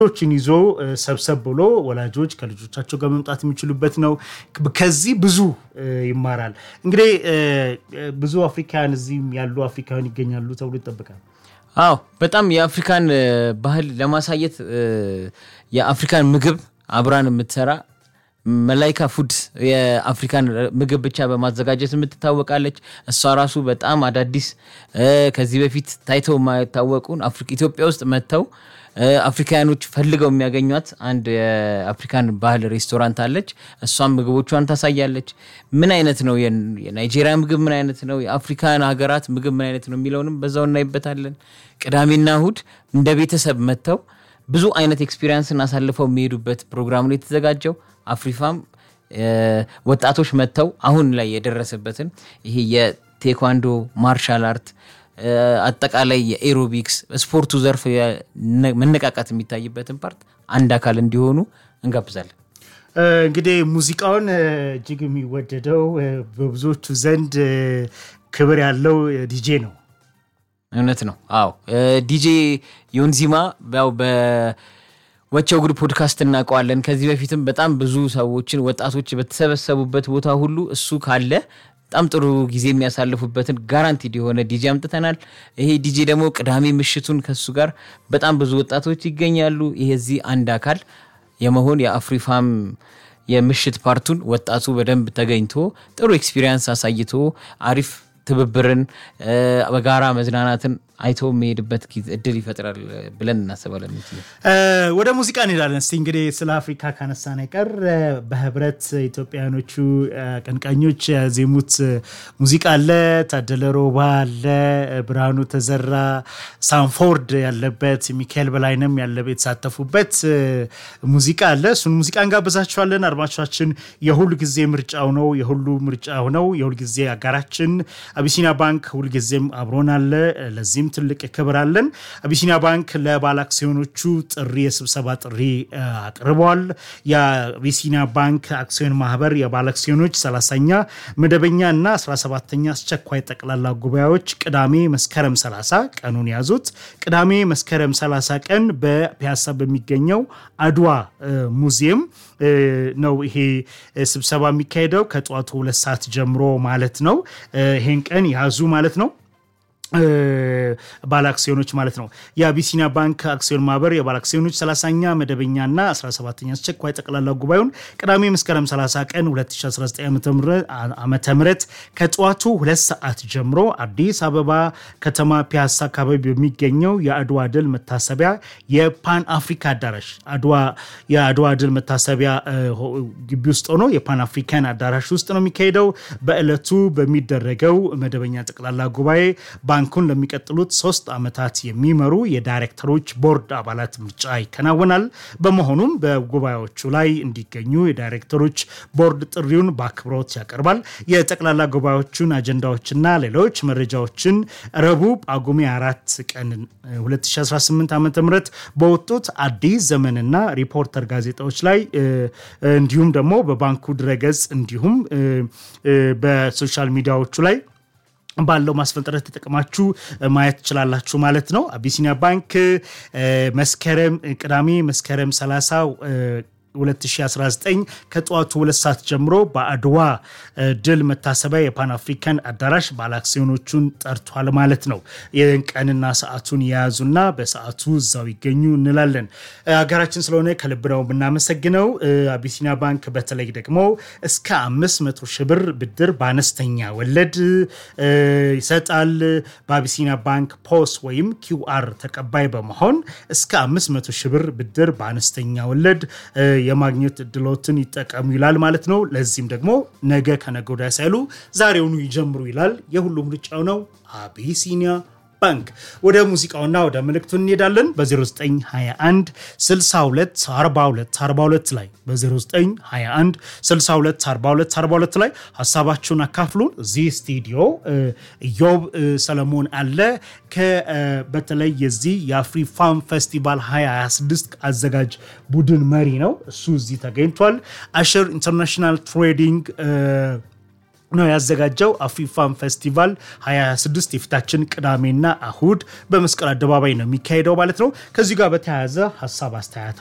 ችን ይዞ ሰብሰብ ብሎ ወላጆች ከልጆቻቸው ጋር መምጣት የሚችሉበት ነው። ከዚህ ብዙ ይማራል። እንግዲህ ብዙ አፍሪካውያን እዚህም ያሉ አፍሪካውያን ይገኛሉ ተብሎ ይጠበቃል። አዎ በጣም የአፍሪካን ባህል ለማሳየት የአፍሪካን ምግብ አብራን የምትሰራ መላይካ ፉድ የአፍሪካን ምግብ ብቻ በማዘጋጀት የምትታወቃለች። እሷ ራሱ በጣም አዳዲስ ከዚህ በፊት ታይተው የማይታወቁን ኢትዮጵያ ውስጥ መጥተው አፍሪካውያኖች ፈልገው የሚያገኟት አንድ የአፍሪካን ባህል ሬስቶራንት አለች። እሷም ምግቦቿን ታሳያለች። ምን አይነት ነው የናይጄሪያ ምግብ ምን አይነት ነው፣ የአፍሪካን ሀገራት ምግብ ምን አይነት ነው የሚለውንም በዛው እናይበታለን። ቅዳሜና እሁድ እንደ ቤተሰብ መጥተው ብዙ አይነት ኤክስፒሪየንስን አሳልፈው የሚሄዱበት ፕሮግራም ነው የተዘጋጀው። አፍሪፋም ወጣቶች መጥተው አሁን ላይ የደረሰበትን ይሄ የቴኳንዶ ማርሻል አርት አጠቃላይ የኤሮቢክስ ስፖርቱ ዘርፍ መነቃቃት የሚታይበትን ፓርት አንድ አካል እንዲሆኑ እንጋብዛለን። እንግዲህ ሙዚቃውን እጅግ የሚወደደው በብዙዎቹ ዘንድ ክብር ያለው ዲጄ ነው። እውነት ነው። አዎ ዲጄ ዮንዚማ ያው በወቸው ጉድ ፖድካስት እናውቀዋለን። ከዚህ በፊትም በጣም ብዙ ሰዎችን ወጣቶች በተሰበሰቡበት ቦታ ሁሉ እሱ ካለ በጣም ጥሩ ጊዜ የሚያሳልፉበትን ጋራንቲድ የሆነ ዲጄ አምጥተናል። ይሄ ዲጄ ደግሞ ቅዳሜ ምሽቱን ከሱ ጋር በጣም ብዙ ወጣቶች ይገኛሉ። ይሄ እዚህ አንድ አካል የመሆን የአፍሪፋም የምሽት ፓርቱን ወጣቱ በደንብ ተገኝቶ ጥሩ ኤክስፒሪየንስ አሳይቶ አሪፍ ትብብርን በጋራ መዝናናትን አይቶ የሚሄድበት እድል ይፈጥራል ብለን እናስባለን። ወደ ሙዚቃ እንሄዳለን። እስቲ እንግዲህ ስለ አፍሪካ ካነሳን አይቀር በህብረት ኢትዮጵያውያኖቹ አቀንቃኞች ያዜሙት ሙዚቃ አለ። ታደለ ሮባ አለ፣ ብርሃኑ ተዘራ፣ ሳንፎርድ ያለበት፣ ሚካኤል በላይነም ያለበት የተሳተፉበት ሙዚቃ አለ። እሱን ሙዚቃ እንጋብዛችኋለን። አድማጮቻችን የሁል ጊዜ ምርጫው ነው፣ የሁሉ ምርጫው ነው፣ የሁል ጊዜ አጋራችን አቢሲኒያ ባንክ ሁልጊዜም አብሮን አለ። ለዚህም ትልቅ ክብር አለን። አቢሲኒያ ባንክ ለባለ አክሲዮኖቹ ጥሪ የስብሰባ ጥሪ አቅርበዋል። የአቢሲኒያ ባንክ አክሲዮን ማህበር የባለ አክሲዮኖች 30ኛ መደበኛ እና 17ኛ አስቸኳይ ጠቅላላ ጉባኤዎች ቅዳሜ መስከረም 30 ቀኑን ያዙት። ቅዳሜ መስከረም 30 ቀን በፒያሳ በሚገኘው አድዋ ሙዚየም ነው ይሄ ስብሰባ የሚካሄደው ከጠዋቱ ሁለት ሰዓት ጀምሮ ማለት ነው። ይሄን ቀን ያዙ ማለት ነው። ባለ አክሲዮኖች ማለት ነው። የአቢሲኒያ ባንክ አክሲዮን ማህበር የባለ አክሲዮኖች 30ኛ መደበኛና 17ኛ አስቸኳይ ጠቅላላ ጉባኤውን ቅዳሜ መስከረም 30 ቀን 2019 ዓመተ ምህረት ከጠዋቱ ሁለት ሰዓት ጀምሮ አዲስ አበባ ከተማ ፒያሳ አካባቢ በሚገኘው የአድዋ ድል መታሰቢያ የፓን አፍሪካ አዳራሽ የአድዋ ድል መታሰቢያ ግቢ ውስጥ ሆኖ የፓን አፍሪካን አዳራሽ ውስጥ ነው የሚካሄደው። በዕለቱ በሚደረገው መደበኛ ጠቅላላ ጉባኤ ባንኩን ለሚቀጥሉት ሶስት ዓመታት የሚመሩ የዳይሬክተሮች ቦርድ አባላት ምርጫ ይከናወናል። በመሆኑም በጉባኤዎቹ ላይ እንዲገኙ የዳይሬክተሮች ቦርድ ጥሪውን በአክብሮት ያቀርባል። የጠቅላላ ጉባኤዎቹን አጀንዳዎችና ሌሎች መረጃዎችን ረቡዕ ጳጉሜ አራት ቀን 2018 ዓ ም በወጡት አዲስ ዘመንና ሪፖርተር ጋዜጣዎች ላይ እንዲሁም ደግሞ በባንኩ ድረገጽ እንዲሁም በሶሻል ሚዲያዎቹ ላይ ባለው ማስፈንጠረት ተጠቅማችሁ ማየት ትችላላችሁ ማለት ነው። አቢሲኒያ ባንክ መስከረም ቅዳሜ መስከረም 30 2019 ከጠዋቱ ሁለት ሰዓት ጀምሮ በአድዋ ድል መታሰቢያ የፓን አፍሪካን አዳራሽ ባለ አክሲዮኖቹን ጠርቷል ማለት ነው። ይህን ቀንና ሰዓቱን የያዙና በሰዓቱ እዛው ይገኙ እንላለን። ሀገራችን ስለሆነ ከልብ ነው የምናመሰግነው። አቢሲኒያ ባንክ በተለይ ደግሞ እስከ 500 ሺህ ብር ብድር በአነስተኛ ወለድ ይሰጣል። በአቢሲኒያ ባንክ ፖስ ወይም ኪውአር ተቀባይ በመሆን እስከ 500 ሺህ ብር ብድር በአነስተኛ ወለድ የማግኘት እድሎትን ይጠቀሙ ይላል ማለት ነው። ለዚህም ደግሞ ነገ ከነገ ወዲያ ሳይሉ ዛሬውኑ ይጀምሩ ይላል። የሁሉም ምርጫው ነው አቢሲኒያ ባንክ። ወደ ሙዚቃውና ወደ መልእክቱ እንሄዳለን። በ0921 62 42 42 ላይ በ0921 62 42 42 ላይ ሀሳባችሁን አካፍሉን። እዚህ ስቱዲዮ ኢዮብ ሰለሞን አለ። በተለይ የዚህ የአፍሪ ፋም ፌስቲቫል 2026 አዘጋጅ ቡድን መሪ ነው። እሱ እዚህ ተገኝቷል። አሽር ኢንተርናሽናል ትሬዲንግ ነው ያዘጋጀው። አፍሪፋን ፌስቲቫል 2026 የፊታችን ቅዳሜና እሁድ በመስቀል አደባባይ ነው የሚካሄደው ማለት ነው። ከዚህ ጋር በተያያዘ ሀሳብ አስተያየት